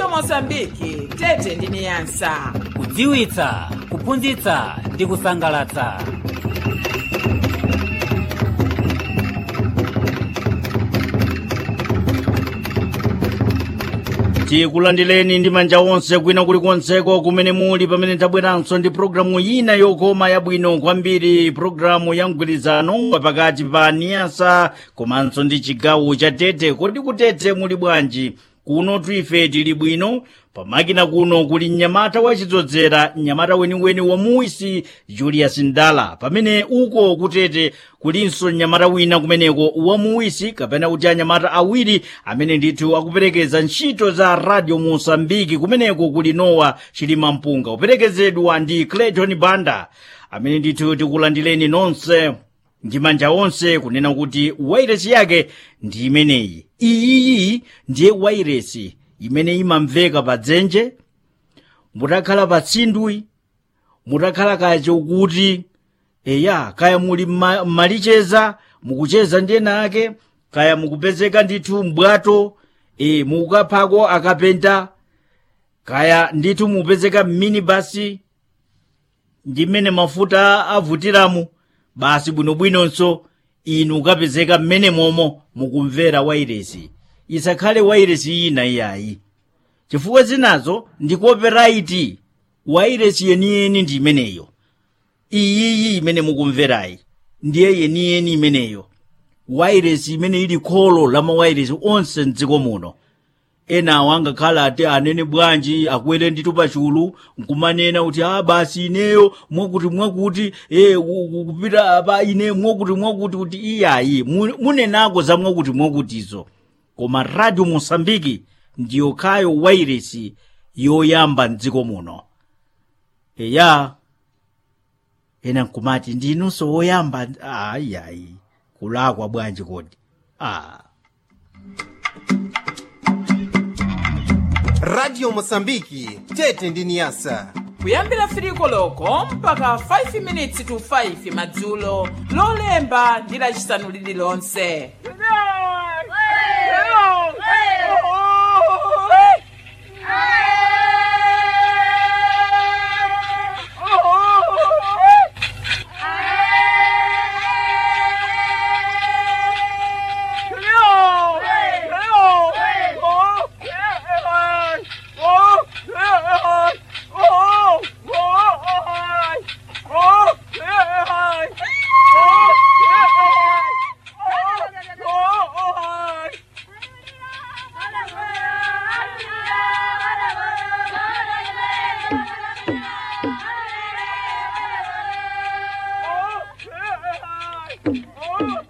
radio mosambiki tete ndi niyasa kudziwitsa kuphunzitsa ndi kusangalatsa tikulandireni ndi manja onse kwina kulikonseko kumene muli pamene tabweranso ndi programu ina yokoma yabwino kwambiri programu ya mgwirizano pakati pa niyasa komanso ndi chigawo cha tete kodi kutete muli bwanji kuno ife tili bwino pamakina kuno kuli mnyamata wachidzozera mnyamata weniweni wa muisi julius ndala pamene uko kutete kulinso mnyamata wina kumeneko wa muisi kapena kuti anyamata awiri amene ndithu akuperekeza ntchito za radio mosambiki kumeneko kuli nowa chilima mpunga kuperekezedwa ndi clayton banda amene ndithu tikulandireni nonse ndi manja onse kunena kuti wairesi yake ndi imeneyi iyiyi ndiye wairesi imene imamveka pa dzenje mutakhala pa tsindwi mutakhala kacho kuti eya kaya muli mma- mmalicheza mukucheza ndi ena ake kaya mukupezeka ndithu mbwato e, mukukaphako akapenta kaya ndithu mupezeka mminibasi ndi mmene mafuta avutiramu basi bwinobwinonso inu ukapezeka mmene momo mukumvera wairesi isakhale wairesi ina iyayi chifukwa zinazo ndi copyright wairesi yeniyeni ndi imeneyo iyiyi imene mukumverayi ndiye yeniyeni imeneyo wairesi imene ili kholo la mawairesi onse mdziko muno enawo angakhala ati anene bwanji akwere ndithu pachulu nkumanena kuti a basi ineyo mwakuti mwakuti e, kupita apa ine mwakuti mwakuti kuti iyayi mu- munenako za mwakuti mwakutizo koma radio mosambiki ndiyo khayo wairesi yoyamba mdziko muno eya ena nkumati ndinunso woyamba ayiyayi kulakwa bwanji kodi ah. radio mosambiki tete ndi niyasa kuyambira firiko loko mpaka 5 minutes to 5 madzulo lolemba ndi lacisanu lililonse Oh!